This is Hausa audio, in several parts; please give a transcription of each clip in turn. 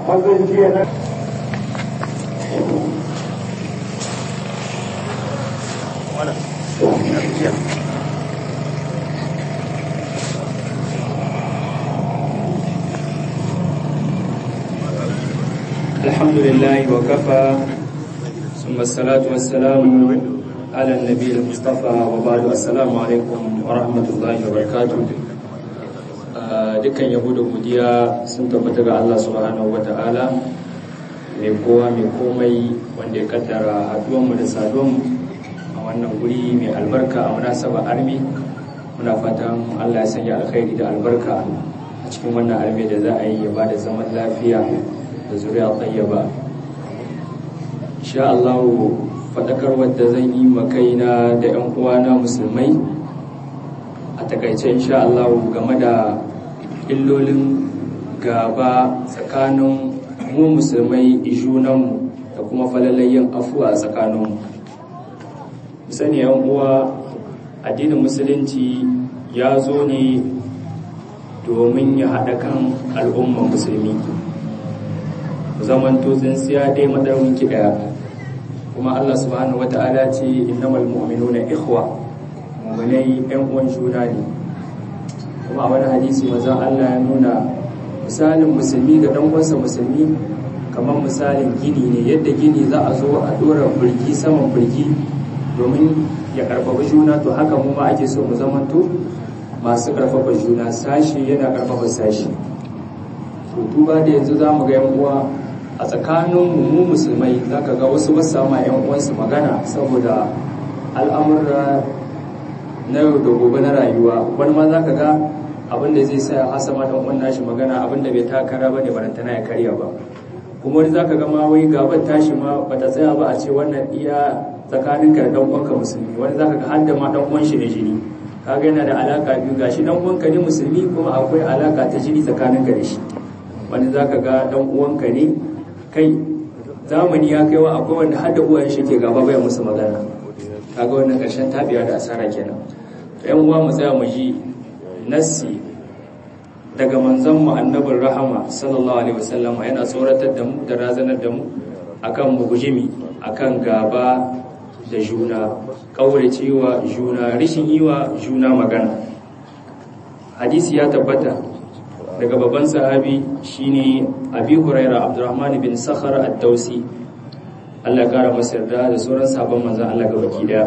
mazan jiya na الحمد لله وكفى ثم الصلاة والسلام على النبي المصطفى وبعد السلام عليكم ورحمة الله وبركاته dukkan yabo da godiya sun tabbata ga Allah subhanahu wata'ala mai kowa mai komai wanda ya kaddara haduwanmu da saduwanmu a wannan guri mai albarka a munasaba armi muna fatan Allah ya sanya alkhairi da albarka a cikin wannan armi da za a yi ya bada zaman lafiya da zuriya tsayyaba insha Allah faɗakar wadda zan yi makaina da 'yan uwana musulmai a takaice insha Allah game da illolin gaba tsakanin mu musulmai junanmu da kuma falalayen afuwa a tsakaninmu sani 'yan uwa addinin musulunci ya zo ne domin ya haɗa kan al'umman musulmi zaman to tsintsiya dai madarwinki daya kuma Allah subhanahu wata'ala ce innamal mu'minuna ikhwa mu'minai ɗan uwan juna ne kuma a wani hadisi manzon Allah ya nuna misalin musulmi ga dan uwansa musulmi kamar misalin gini ne yadda gini za a zo a dora burgi saman burgi domin ya karfafa juna to haka mu ma ake so mu zamanto masu karfafa juna sashi yana karfafa sashi to duba da yanzu za mu ga yan uwa a tsakanin mu musulmai za ka ga wasu ba sama yan uwansu magana saboda al'amurra na yau da gobe na rayuwa wani ma za ka ga abin da zai sa hasama dan uwan nashi magana abin da bai takara ba ne barantana ya karya ba kuma wani za ka ga ma wai gaban tashi ma bata tsaya ba a ce wannan iya tsakanin ka da dan uwanka musulmi wani za ka ga har da ma dan uwan shi da jini kaga yana da alaka biyu gashi dan uwanka ne musulmi kuma akwai alaka ta jini tsakanin ka da shi wani za ka ga dan uwanka ne kai zamani ya kai wa akwai wanda har da uwayen shi ke gaba bai musu magana kaga wannan karshen tabiya da asara kenan yan uwa mu tsaya mu ji nassi daga manzon mu annabin rahama sallallahu alaihi wasallam yana tsoratar da mu da razanar da mu akan mu gujimi akan gaba da juna kauracewa juna rishin yiwa juna magana hadisi ya tabbata daga babban sahabi shine abi huraira abdurrahman bin sakhar ad-dausi Allah ya kara masa yarda da sauran sabon manzon Allah ga baki daya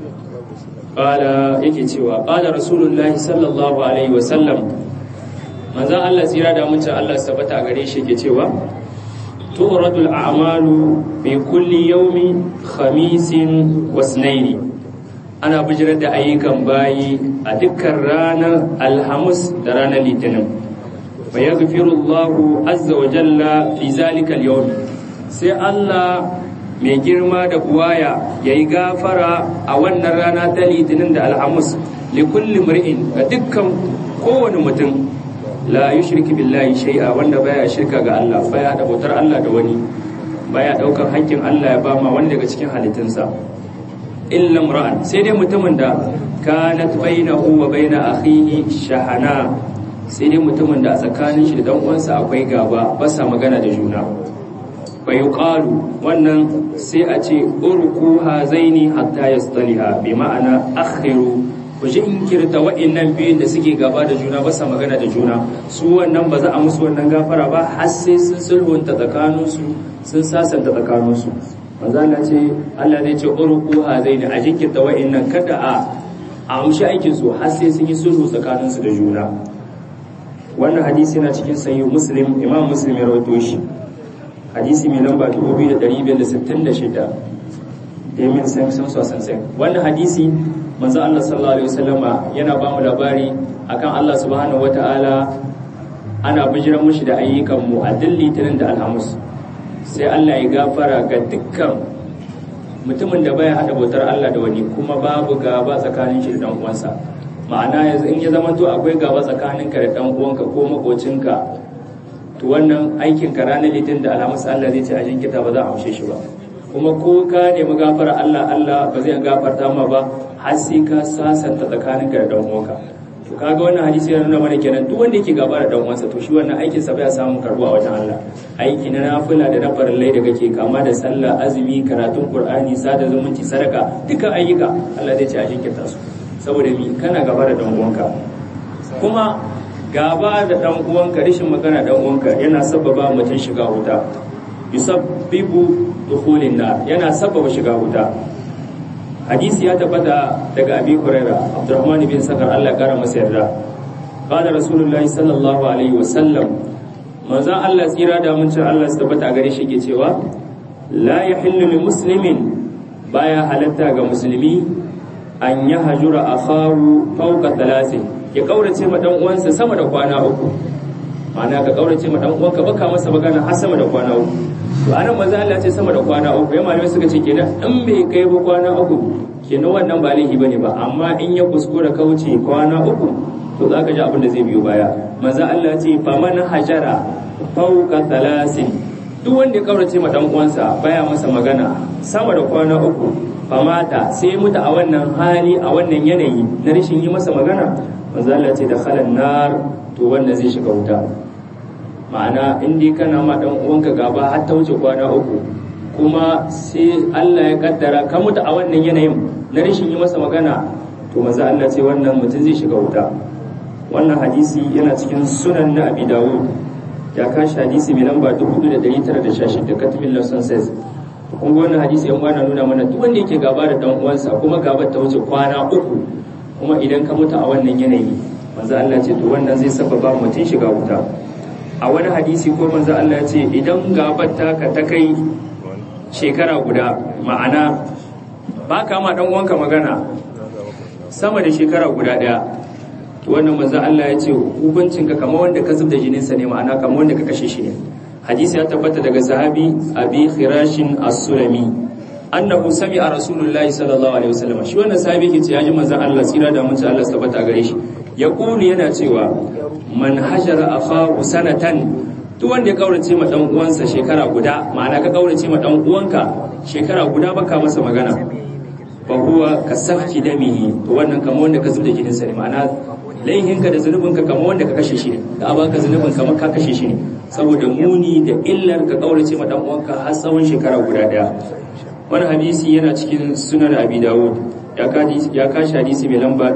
qala yake cewa qala rasulullahi sallallahu alaihi wa sallam manzon Allah tsira da mun Allah su tabbata gare shi yake cewa tu'radu al-a'malu bi kulli yawmi khamisin wa sunaini ana bijirar da ayyukan bayi a dukkan ranar alhamis da ranar litinin فيغفر الله عز وجل في ذلك اليوم sai Allah mai girma da buwaya ya yi gafara a wannan rana ta litinin da alhamis likulli mur'in ga dukkan kowane mutum la yi shirki billahi shai'a wanda baya shirka ga Allah baya da bautar Allah da wani baya daukar hakkin Allah ya bama wani daga cikin halittunsa illa mura'an sai dai mutumin da kanat bainahu wa baina akhihi shahana sai dai mutumin da a tsakanin shi da dan uwansa akwai gaba ba sa magana da juna bai yuqalu wannan sai a ce urku hazaini hatta yastaliha bi ma'ana akhiru ku ji inkirta wa'annan biyun da suke gaba da juna ba sa magana da juna su wannan ba za a musu wannan gafara ba har sai sun sulhunta tsakanin su sun sasanta tsakanin su manzo Allah ce Allah zai ce urku hazaini a jinkirta wa'annan kada a a amshi aikin su har sai sun yi sulhu tsakanin su da juna wannan hadisi yana cikin sahih muslim imam muslim ya rawaito shi hadisi mai lamba 2566 da min san san so san san wannan hadisi manzo Allah sallallahu alaihi wasallama yana ba mu labari akan Allah subhanahu wataala ana bijiran mushi da ayyukan mu a dillitinin da alhamis sai Allah ya gafara ga dukkan mutumin da baya hada bautar Allah da wani kuma babu gaba tsakanin shi da dan uwansa ma'ana yanzu in ya zama to akwai gaba tsakaninka da dan uwanka ko makocinka to wannan aikin ka ranar litin da alhamis Allah zai ce a jinkita ba za a amshe shi ba kuma ko ka nemi gafara Allah Allah ba zai gafarta ma ba har sai ka sasanta tsakaninka da dan uwanka to kaga wannan hadisi yana nuna mana kenan duk wanda yake gaba da dan uwansa to shi wannan aikin sa bai samu karbuwa wajen Allah aiki na nafila da na farillai da kake kama da sallah azumi karatun qur'ani sada zumunci sadaka dukkan ayyuka Allah zai ce a jinkirta su saboda mi kana gaba da dan uwanka kuma gaba da dan uwanka rashin magana dan uwanka yana sababa mutum shiga wuta yusabbibu dukhulin nar yana sababa shiga wuta hadisi ya tabbata daga abi huraira abdurrahman bin sakar Allah ya kara masa yarda qala rasulullahi sallallahu alaihi wasallam manzon Allah tsira da mun Allah su tabbata gare shi ke cewa la yahillu lil muslimin baya halatta ga musulmi an ya hajura akhahu fawqa thalathin ya kaurace ma dan uwansa sama da kwana uku ma'ana ka kaurace ma dan uwanka baka masa magana har sama da kwana uku to anan manzo Allah ce sama da kwana uku ya malamai suka ce kenan in bai kai ba kwana uku kenan wannan ba laifi bane ba amma in ya kuskura kauce kwana uku to zaka ji abin da zai biyo baya manzo Allah ce fa man hajara fawqa thalasin duk wanda ya kaurace ma dan uwansa baya masa magana sama da kwana uku famata sai mutu a wannan hali a wannan yanayi na rashin yi masa magana manzo Allah ce da khalan nar to wanda zai shiga wuta ma'ana in dai kana ma dan uwanka gaba har ta wuce kwana uku kuma sai Allah ya kaddara ka mutu a wannan yanayin na rashin yi masa magana to manzo Allah ce wannan mutum zai shiga wuta wannan hadisi yana cikin sunan na Abi Dawud ya kashi hadisi mai lamba 4916 katibin Lawson says kun ga wannan hadisi yan uwana nuna mana duk wanda yake gaba da dan uwansa kuma gabar ta wuce kwana uku kuma idan ka mutu a wannan yanayi manzo Allah ce to wannan zai sababa mutum shiga wuta a wani hadisi ko manzo Allah ya ce idan gabar taka ta kai shekara guda ma'ana ba ka ma dan uwanka magana sama da shekara guda daya to wannan manzo Allah ya ce hukuncinka kamar wanda ka zubda jininsa ne ma'ana kamar wanda ka kashe shi ne hadisi ya tabbata daga sahabi abi khirashin as-sulami annahu sami'a rasulullahi sallallahu alaihi wasallam shi wannan sahabi ke ce ya ji manzon Allah tsira da mun Allah tabbata gare shi ya kuli yana cewa man hajara akhahu sanatan duk wanda ya kaurace ma dan uwansa shekara guda ma'ana ka kaurace ma dan uwanka shekara guda baka masa magana fa huwa kasafki damihi to wannan kamar wanda ka zubda jininsa ne ma'ana laihinka da zunubinka kamar wanda ka kashe shi ne da abaka zunubin kamar ka kashe shi ne saboda muni da illar ka kaurace ma dan uwanka har tsawon shekara guda daya wani hadisi yana cikin sunan abi dawud ya kaji ya kashi hadisi mai lamba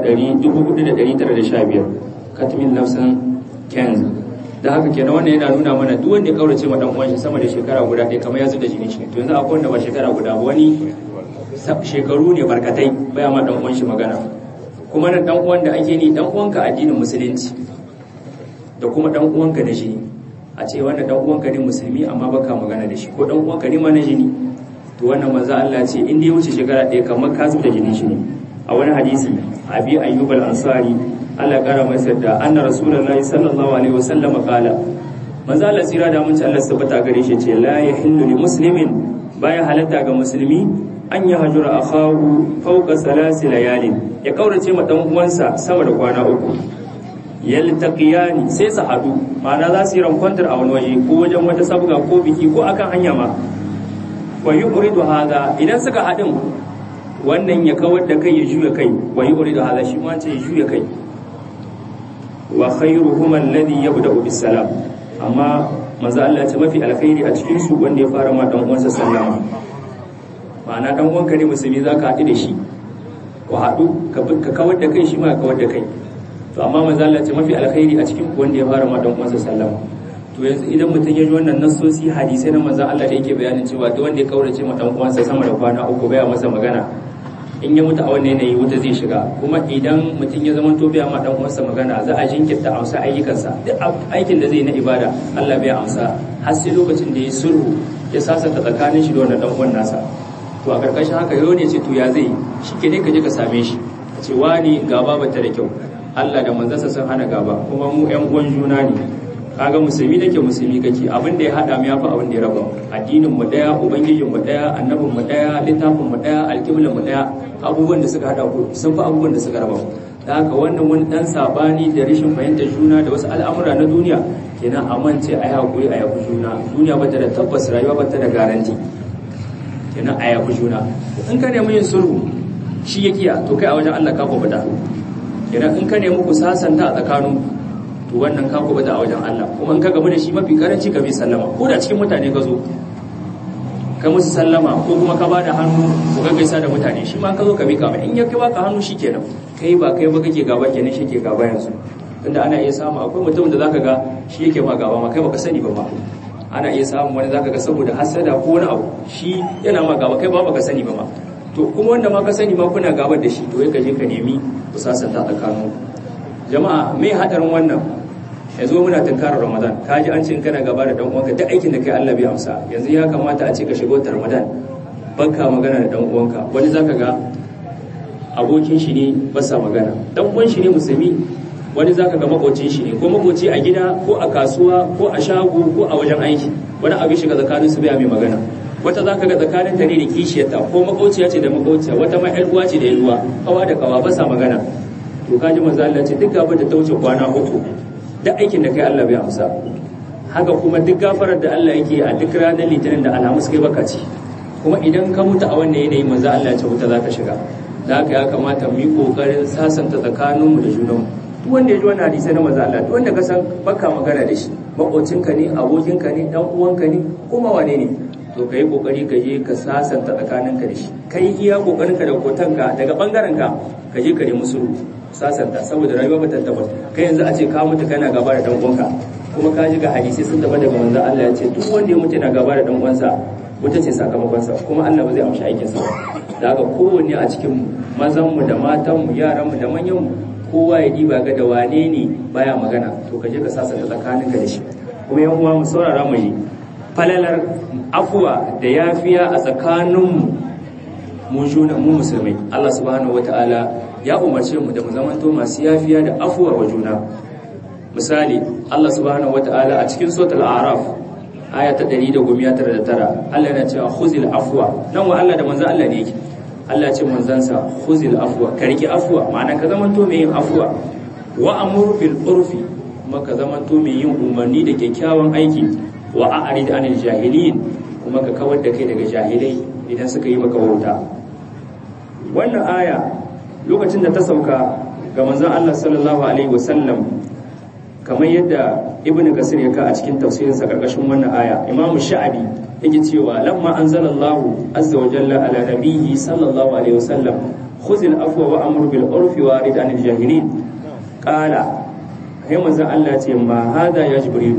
4915 katmin nafsan kenz da haka kenan wannan yana nuna mana duk wanda ya kaurace ma dan uwansa sama da shekara guda ɗaya kamar ya zuba jini shi to yanzu akwai wanda ba shekara guda ba wani shekaru ne barkatai baya ma dan uwan shi magana kuma nan dan uwan da ake ni dan uwanka addinin musulunci da kuma dan uwanka na jini a ce wannan dan uwanka ne musulmi amma baka magana da shi ko dan uwanka ne ma na jini to wannan manzo Allah ce in dai wuce shekara ɗaya kamar ka zuba jinin shi ne a wani hadisi abi ayyub al-ansari Allah kara masa da anna rasulullahi sallallahu alaihi wasallam qala manzo Allah tsira da mun ci Allah sabata gare shi ce la yahillu li muslimin baya halatta ga musulmi an yi hajjura akhahu fawqa salasi layalin ya kaurace ma dan uwansa sama da kwana uku yaltaqiyani sai su hadu ma'ana za su yi rankwantar a wani waje ko wajen wata sabga ko biki ko akan hanya ma wa yuridu hada idan suka hadin wannan ya kawar da kai ya juya kai wa yuridu hada shi ma ce ya juya kai wa khairuhum alladhi yabda'u bis salam amma manzo Allah ya ce mafi alkhairi a cikin su wanda ya fara ma dan uwansa sallama ma'ana dan uwanka ne musulmi zaka haɗu da shi ku haɗu ka kawar da kai shi ma kawar da kai to amma manzo Allah ce mafi alkhairi a cikin wanda ya fara ma dan uwansa sallama to yanzu idan mutum ya ji wannan nassosi hadisai na manzo Allah da yake bayanin cewa duk wanda ya kaurace ma dan uwansa sama da kwana uku baya masa magana in ya mutu a wannan yanayi wuta zai shiga kuma idan mutum ya zama to bai ma dan uwansa magana za a jinkirta amsa ayyukansa duk aikin da zai na ibada Allah bai amsa har sai lokacin da ya sulhu ya sasanta tsakanin shi da wannan dan uwan nasa to a karkashin haka yau ne ce to ya zai shi ke ne ka je ka same shi ka ce wani gaba ba ta da kyau Allah da manzansa sun hana gaba kuma mu ƴan uwan juna ne kaga musulmi nake musulmi kake abin da ya hada mu yafi abin da ya raba addinin mu daya ubangijin mu daya annabin mu daya littafin mu daya alƙiblan mu daya abubuwan da suka hada ku sun fi abubuwan da suka raba da haka wannan wani dan sabani da rashin fahimtar juna da wasu al'amura na duniya kenan amince a yi hakuri a yafi juna duniya ba ta da tabbas rayuwa ba ta da garanti kenan a yafi juna in ka nemi yin sulhu shi ya kiya to kai a wajen Allah ka kwabata idan in ka nemi ku sasanta a tsakanin to wannan ka kubuta a wajen Allah kuma in ka gamu da shi mafi karanci ka bi sallama ko da cikin mutane ka zo ka musu sallama ko kuma ka bada hannu ku ga gaisa da mutane shi ma ka zo ka bi ka in ya kai baka hannu shikenan kai ba kai ba kake gaba kenan shi ke gaba yanzu tunda ana iya samu akwai mutum da zaka ga shi yake ma gaba ma kai baka sani ba ma ana iya samun wani zaka ga saboda hasada ko wani abu shi yana ma gaba kai ba baka sani ba ma to kuma wanda ma ka sani ma kuna gabar da shi to ka je ka nemi ku sasanta tsakanin jama'a me hadarin wannan yanzu muna tunkarar ramadan ka ji an ce in kana gaba da dan uwanka duk aikin da kai Allah bai amsa yanzu ya kamata a ce ka shigo ta ramadan baka magana da dan uwanka wani zaka ga abokin shi ne ba sa magana dan uwan shi ne musulmi wani zaka ga makocin shi ne ko makoci a gida ko a kasuwa ko a shago ko a wajen aiki wani abu shiga tsakanin su bai mai magana wata zaka ga tsakanin ta ne da kishiyarta ko makociya ce da makociya wata ma yar uwa ce da yar uwa kawa da kawa ba sa magana to kaji manzo Allah ce duk gaba da ta wuce kwana uku duk aikin da kai Allah bai amsa haka kuma duk gafarar da Allah yake a duk ranar litinin da alhamis kai baka ci kuma idan ka mutu a wannan yanayi manzo Allah ya ce wuta zaka shiga da haka ya kamata mu yi kokarin sasanta tsakaninmu da junanmu duk wanda ya ji wannan hadisi na manzo Allah duk wanda ka san baka magana da shi makocinka ne abokinka ne dan uwanka ne kuma wane ne to kai kokari ka je ka sasanta tsakaninka da shi kai iya kokarinka da kotanka daga bangaren ka ka je ka nemi sulhu sasanta saboda rayuwa ba ta tabbata kai yanzu a ce ka mutu kana gaba da dan uwanka kuma ka ji ga hadisi sun tabbata daga manzo Allah ya ce duk wanda ya mutu yana gaba da dan uwansa wata ce sakamakonsa kuma Allah ba zai amshi aikinsa ba da haka kowanne a cikin mazanmu da matanmu yaranmu da manyanmu kowa ya diba ga da wane ne baya magana to ka je ka sasanta tsakaninka da shi kuma yan uwa mu saurara mu yi falalar afuwa da yafiya a tsakaninmu mu juna mu musulmai Allah subhanahu wataala ya umarce mu da mu zamanto masu yafiya da afuwa wa juna misali Allah subhanahu wataala a cikin suratul a'raf aya ta 199 Allah yana cewa khuzil afwa nan wa Allah da manzo Allah ne yake Allah ce manzansa khuzil afwa ka riki afwa ma'ana ka zamanto mai yin afwa wa amur bil urfi kuma ka zamanto mai yin umarni da kyakkyawan aiki wa a'rid anil jahilin kuma ka kawar da kai daga jahilai idan suka yi maka wauta wannan aya lokacin da ta sauka ga manzon Allah sallallahu alaihi wasallam kamar yadda ibn kasir ya ka a cikin tafsirinsa karkashin wannan aya imamu sha'abi yake cewa lamma anzalallahu azza wa jalla ala nabiyyi sallallahu alaihi wasallam khudh al-afwa wa amur bil urfi wa rid anil jahilin qala kai manzon Allah ce ma hada ya jibril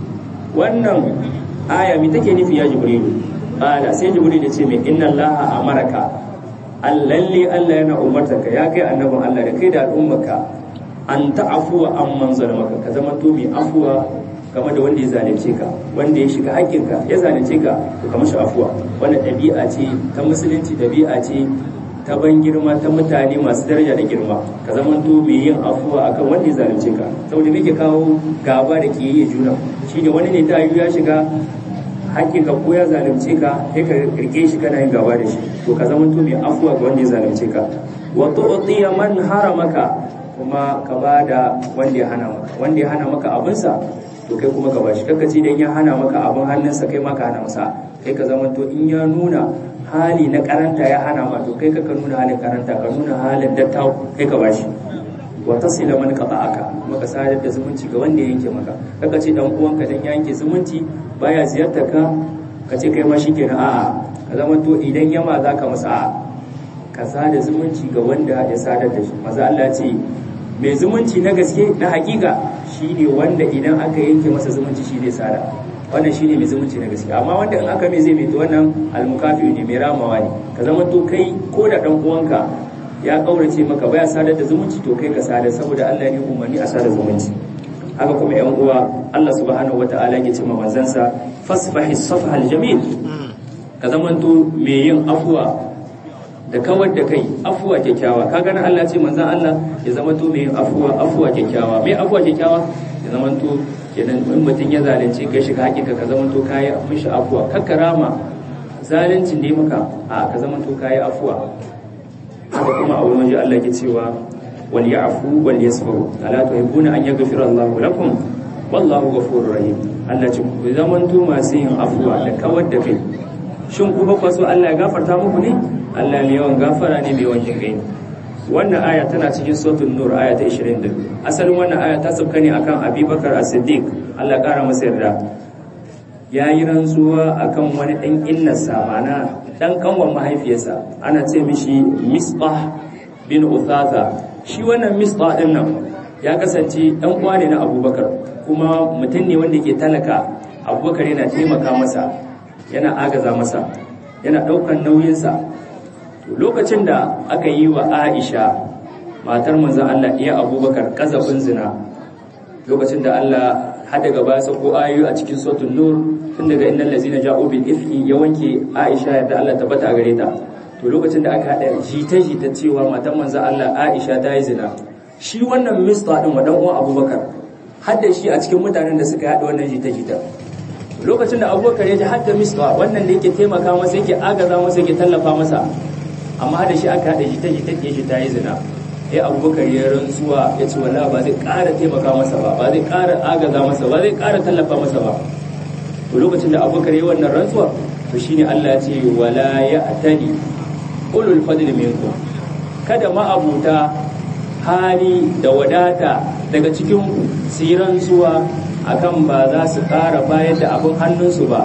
wannan aya mi take nufi ya jibril qala sai jibril ya ce mai inna allaha amaraka allalle Allah yana umartarka ya kai annabin Allah da kai da al'ummarka an ta'afuwa an manzara maka ka zama to mai afuwa game da wanda ya zalunce ka wanda ya shiga haƙƙinka ya zalunce ka to ka mashi afuwa wanda ɗabi'a ce ta musulunci ɗabi'a ce ta ban girma ta mutane masu daraja da girma ka zama to mai yin afuwa akan wanda ya zalunce ka saboda me ke kawo gaba da ke yi juna shine wani ne ta ya shiga haƙƙinka ko ya zalunce ka sai ka rike shi kana yin gaba da shi to ka zama to mai afuwa ga wanda ya zalunce ka wa tu'tiya man haramaka kuma ka ba da wanda ya hana maka wanda ya hana maka abinsa to kai kuma ka ba shi kakkaci dan ya hana maka abin hannunsa kai ma ka hana masa kai ka zama to in ya nuna hali na karanta ya hana ma to kai ka ka nuna halin karanta ka nuna halin dattawa kai ka ba shi wa tasila man qata'aka maka sadar da zumunci ga wanda ya yanke maka kaka ce dan uwanka dan ya yanke zumunci baya ziyartar ka ka ce kai ma shikenan a'a ka zama to idan yama zaka masa a'a ka sada zumunci ga wanda ya sadar da shi maza Allah ce mai zumunci na gaske na hakika shine wanda idan aka yanke masa zumunci shi zai sada wannan shine mai zumunci na gaske amma wanda in aka mai zai mai to wannan almukafi ne mai ramawa ne ka zama to kai ko da dan uwanka ya kaurace maka baya sadar da zumunci to kai ka sada saboda Allah ne umarni a sada zumunci haka kuma yan uwa Allah subhanahu wataala ya ce ma manzansa fasfahi safha aljamil ka zama to mai yin afwa da kawar da kai afuwa kyakkyawa ka gani Allah ce manzan Allah ya zama to mai afuwa afuwa kyakkyawa mai afuwa kyakkyawa ya zama to kenan in mutum ya zalunce ka shiga hakika ka zama to kayi mishi afuwa kakkarama zaluncin da maka a ka zama to kayi afuwa haka kuma a wani waje Allah ke cewa wal ya'fu wal yasfahu ala tuhibbuna an yaghfira Allahu lakum wallahu ghafurur rahim Allah ce ku zama to masu yin afuwa da kawar da kai shin ku ba so Allah ya gafarta muku ne Allah mai yawan gafara ne mai yawan jinkai wannan aya tana cikin suratul nur aya ta 22 asalin wannan aya ta sauka ne akan abubakar as-siddiq Allah ya kara masa yarda yayi rantsuwa akan wani dan innarsa ma'ana dan kanwan mahaifiyarsa ana ce mishi misbah bin uthatha shi wannan misbah din nan ya kasance dan uwa ne na abubakar kuma mutum ne wanda ke talaka abubakar yana taimaka masa yana agaza masa yana daukan nauyinsa lokacin da aka yi wa aisha matar manzan Allah iya abubakar kazafin zina lokacin da Allah hada gaba sa ko ayoyi a cikin suratul nur tun daga innal ladzina ja'u bil ifki ya wanke aisha yadda Allah tabbata a gare ta to lokacin da aka hada jita jita cewa matar manzan Allah aisha ta yi zina shi wannan mista din wa dan uwan abubakar hadda shi a cikin mutanen da suka hada wannan jita jita lokacin da abubakar ya ji hadda mista wannan da yake taimaka masa yake agaza masa yake tallafa masa amma da shi aka haɗa shi ta shi take shi ta yi zina ya abubakar ya rantsuwa ya ce wala ba zai ƙara taimaka masa ba ba zai ƙara agaza masa ba zai ƙara tallafa masa ba to lokacin da abubakar ya wannan rantsuwa to shine Allah ya ce wala ya atani ulul fadl minkum kada ma'abuta hali da wadata daga cikin ku su yi rantsuwa akan ba za su ƙara bayar da abin hannunsu ba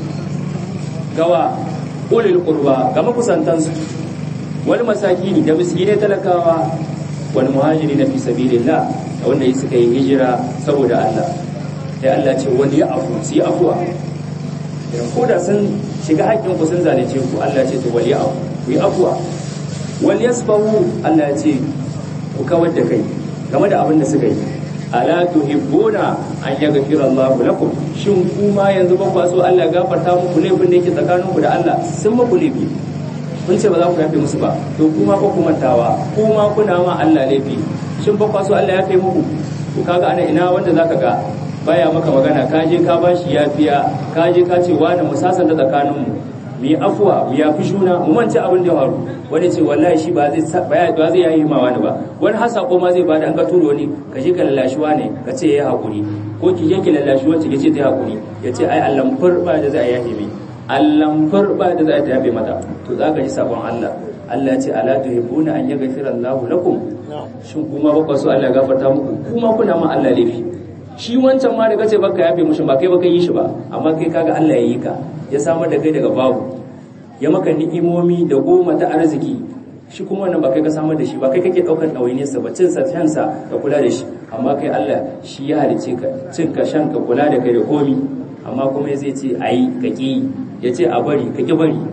gawa ulil qurba ga makusantansu wani masakini da miskinai talakawa wani muhajiri na fi sabilillah da wanda suka yi hijira saboda Allah sai Allah ce wani ya afu su yi afuwa idan ko da sun shiga haƙƙin ku sun zalunce ku Allah ce to wali afu ku yi afuwa wal yasfahu Allah ya ce ku kawar da kai game da abin da suka yi ala tuhibbuna an yaghfira Allah lakum shin kuma yanzu ba ku so Allah ya gafarta muku laifin da yake tsakaninku da Allah sun muku laifi kun ce ba za ku yafe musu ba to kuma ko kuma tawa kuma kuna ma Allah laifi shin ba kwaso Allah yafe muku to kaga ana ina wanda zaka ga baya maka magana ka je ka bashi yafiya ka je ka ce wani mu sasanta tsakanin mu mu yi afuwa mu yafi juna mu mance abin da faru wani ce wallahi shi ba zai ba zai yayi ma wani ba wani har sako ma zai bada an ka turo wani ka je ka lallashi wani ka ce yayi hakuri ko ki je ki lallashi wacce ki ce ta hakuri ya ce ai Allah furba da zai yafe mai Allahn farba da za ta yafe mata to za ka ji sabon Allah Allah ce ala tuhibbuna an yaghfira Allahu lakum shin kuma ba ku so Allah ya gafarta muku kuma kuna ma Allah laifi shi wancan ma da kace baka yafe mushi ba kai baka yi shi ba amma kai kaga Allah ya yi ka ya samar da kai daga babu ya maka ni'imomi da goma ta arziki shi kuma wannan ba kai ka samar da shi ba kai kake daukar ɗawainiyarsa ba cin sa shan sa ka kula da shi amma kai Allah shi ya halice ka cin ka shan ka kula da kai da komi amma kuma zai ce ayi ka ki ya ce a bari ka ki bari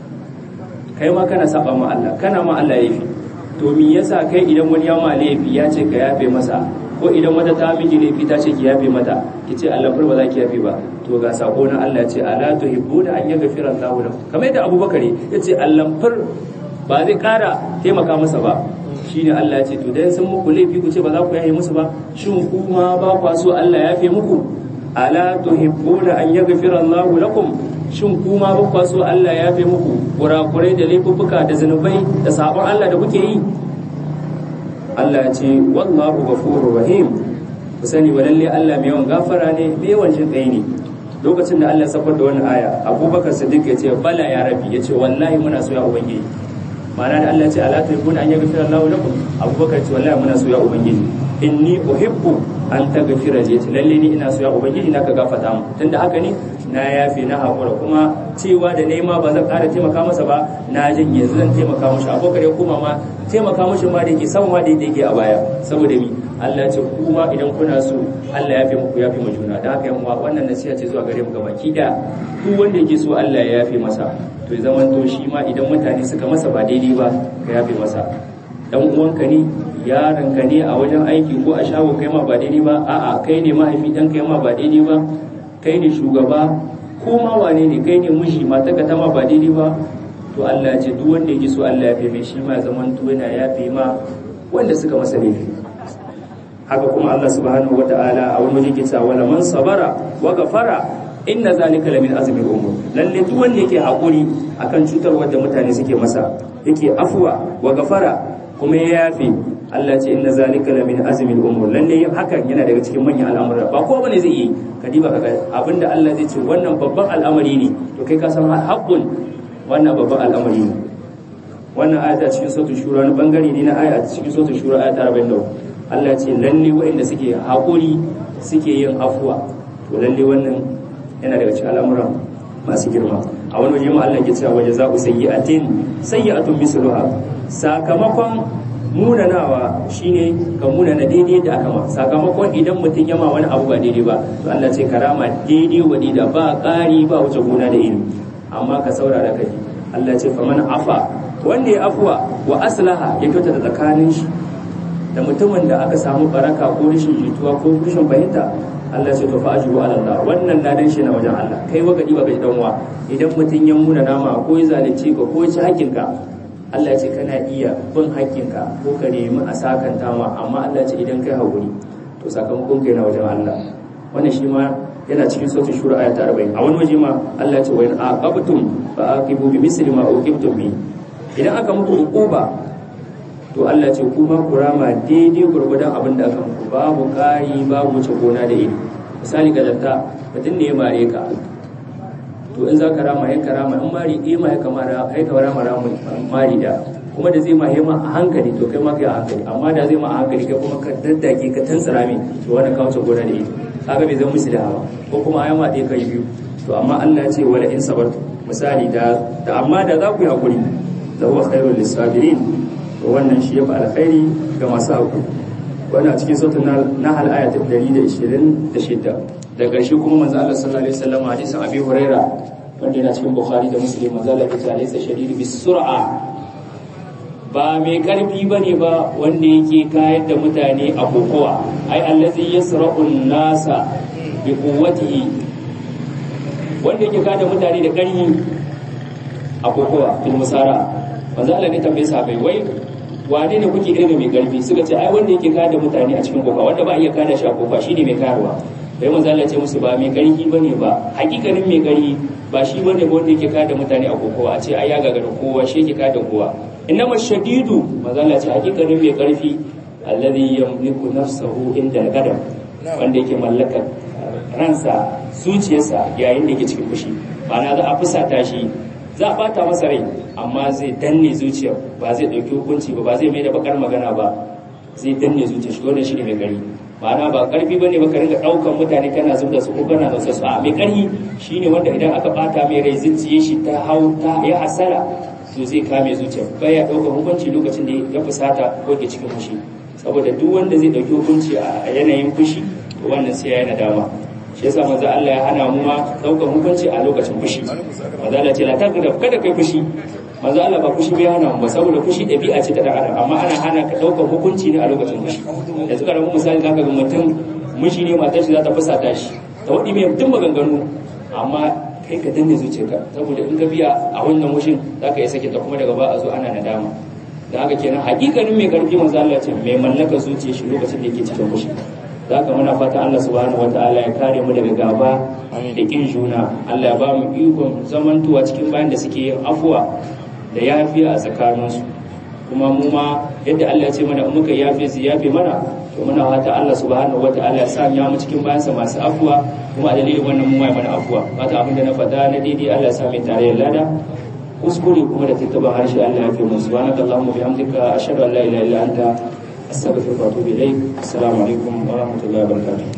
kai ma kana saba ma Allah kana ma Allah laifi to me yasa kai idan wani ya ma laifi ya ce ka yafe masa ko idan wata ta miji laifi ta ce ki yafe mata ki ce Allah fur ba za ki yafe ba to ga sako na Allah ce ala tuhibbuna an yaghfira Allahu lakum kamar yadda Abubakar ya ce Allah fur ba zai kara taimaka masa ba shine Allah ya ce to dan sun muku laifi ku ce ba za ku yafe musu ba shin kuma ba kwa so Allah ya yafe muku ala tuhibbuna an yaghfira Allahu lakum shin kuma ba kwa so Allah ya yafe muku kurakurai da laifuffuka da zanubai da sabon Allah da kuke yi Allah ya ce wallahu ghafurur rahim ku sani wa lalle Allah mai yawan gafara ne mai yawan jin kai ne lokacin da Allah ya safar da wannan aya Abubakar Siddiq ya ce bala ya rabi ya ce wallahi muna so ya ubangiji ma'ana da Allah ya ce ala tuhibbuna an yaghfira Allahu lakum Abubakar ya ce wallahi muna so ya ubangiji inni uhibbu an taghfira li lalle ni ina so ya ubangiji naka gafata mu tunda haka ne na yafe na hakura kuma cewa da nema ba zan ƙara taimaka masa ba na jin yanzu zan taimaka mashi abokar ya koma ma taimaka mashi ma da yake sama ma da yake a baya saboda mi Allah ya ce kuma idan kuna so Allah ya fi muku ya fi mu juna da haka yan uwa wannan nasiha ce zuwa gare mu gaba ki da duk wanda yake so Allah ya yafe masa to ya zaman to shi ma idan mutane suka masa ba daidai ba ka yafe masa dan uwanka ne yaronka ne a wajen aiki ko a shago kai ma ba daidai ba a'a kai ne mahaifi dan kai ma ba daidai ba kai ne shugaba ko ma wane ne kai ne miji mata ka ma ba daidai ba to Allah ya ce duk wanda yake so Allah ya fi mai shi ma zaman to yana yafe ma wanda suka masa laifi haka kuma Allah subhanahu wataala a wani waje ke cewa wala man sabara wa ghafara inna zalika lamin azmi umur lalle duk wanda yake hakuri akan cutarwar da mutane suke masa yake afuwa wa ghafara kuma ya yafe Allah ce inna zalika la min azmi al-umur lalle hakan yana daga cikin manyan al'amura ba ko bane zai yi ka diba kaga abinda Allah zai ce wannan babban al'amari ne to kai ka san haqqun wannan babban al'amari ne wannan aya ta cikin suratul shura wani bangare ne na aya a cikin suratul shura aya ta 43 Allah ya ce lalle waɗanda suke haƙuri suke yin afuwa to lalle wannan yana daga cikin al'amuran masu girma a wani waje ma Allah ke cewa waje za'u sayyi'atin sayyi'atun misluha sakamakon munanawa shine ka munana daidai da aka ma sakamakon idan mutum ya ma wani abu ba daidai ba to Allah ce karama daidai wa da ba ƙari ba wuce gona da ilimi amma ka saurara kai Allah ce faman afa wanda ya afuwa wa aslaha ya kyauta da tsakanin shi da mutumin da aka samu baraka ko rashin jituwa ko rashin fahimta Allah ce to fa ajibu ala Allah wannan ladan shi na wajen Allah kai wagadi ba bai danwa idan mutum ya muna nama ko ya zalunci ka ko ya ci hakinka Allah ce kana iya bin hakinka ko ka nemi a sakanta ma amma Allah ce idan kai haƙuri to sakamakon kai na wajen Allah wannan shi ma yana cikin sautin shura aya ta 40 a wani waje ma Allah ce wa in aqabtum fa aqibu bi misli ma uqibtum bi idan aka muku uquba to Allah ce kuma ku rama daidai gurgudan abin da aka muku babu kari babu wuce gona da iri misali ga datta mutum ne ya mare ka to in za ka rama ya karama in mari ɗaya ma ya kamara ya kamara mara mari da kuma da zai ma ya ma a hankali to kai ma kai a hankali amma da zai ma a hankali kai kuma ka daddake ka tantsara min to wani ka wuce gona da iri kaga bai zama musu da hawa ko kuma ayi ma ɗaya kai biyu to amma Allah ya ce wala in sabartu misali da amma da za ku yi hakuri da huwa khairul lisabirin to wannan shi ya fi alkhairi ga masu haƙuri wannan a cikin sautin na hal aya ta 126 da ƙarshe kuma manzo Allah sallallahu alaihi wasallam hadisin Abi Huraira wanda yana cikin Bukhari da Muslim manzo Allah ya ce alaysa shadidu bis sur'a ba mai karfi bane ba wanda yake kayar da mutane a kokowa ai allazi yasra'u nasa bi quwwatihi wanda yake kayar da mutane da ƙarfi a kokowa fil musara manzo Allah ne tambaye sahabbai wai wane ne kuke irin mai karfi suka ce ai wanda yake kada mutane a cikin kofa wanda ba iya kada shi a kofa shine mai karuwa bai manzo Allah ce musu ba mai karfi bane ba hakikanin mai karfi ba shi bane ba wanda yake kada mutane a kofa a ce ai ya gagara kowa shi yake kada kowa innama shadidu manzo Allah ce hakikanin mai karfi alladhi yamliku nafsahu inda al-qadam wanda yake mallakar ransa zuciyarsa yayin da yake cikin fushi ma'ana za a fusata shi za a bata masa rai amma zai danne zuciya ba zai ɗauki hukunci ba ba zai mai da bakar magana ba zai danne zuciya shi wannan shine mai gari ma'ana ba karfi bane ba ka rinka ɗaukan mutane kana zub da su ko kana da su a mai karfi shine wanda idan aka bata mai rai zuciye shi ta hau ta ya hasara to zai kame zuciya baya ɗaukar hukunci lokacin da ya fusata ko ke cikin fushi saboda duk wanda zai ɗauki hukunci a yanayin fushi to wannan sai ya yi nadama shi yasa manzo Allah ya hana mu ma daukar hukunci a lokacin fushi manzo Allah ce la tagdab kada kai fushi manzo Allah ba fushi bai hana mu ba saboda fushi dabi'a ce ta dan adam amma ana hana ka daukar hukunci ne a lokacin fushi yanzu ka rabu misali zaka ga mutum mishi ne matar shi za ta fusata shi ta wadi mai mutum maganganu amma kai ka danne zuciyarka saboda in ka biya a wannan mushin zaka yi sake ta kuma daga ba a zo ana nadama da haka kenan hakikanin mai karfi manzo Allah ce mai mallaka zuciyar shi lokacin da yake cikin fushi za ka muna fata Allah subhanahu wata'ala ya kare mu daga gaba da kin juna Allah ya ba mu ikon zamantuwa cikin bayan da suke yin afuwa da yafiya a tsakaninsu kuma mu ma yadda Allah ya ce mana in muka yafe su yafe mana to muna fata Allah subhanahu wata'ala ya sanya mu cikin bayansa masu afuwa kuma a dalilin wannan mu mai mana afuwa fata abin da na faɗa na daidai Allah ya sa mai tarayyar lada kuskure kuma da tattaba harshe Allah ya fi mu subhanakallahumma bihamdika ashhadu an la ilaha illa anta استغفرك واتوب اليك السلام عليكم ورحمه الله وبركاته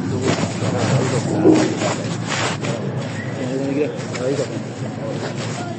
Ahí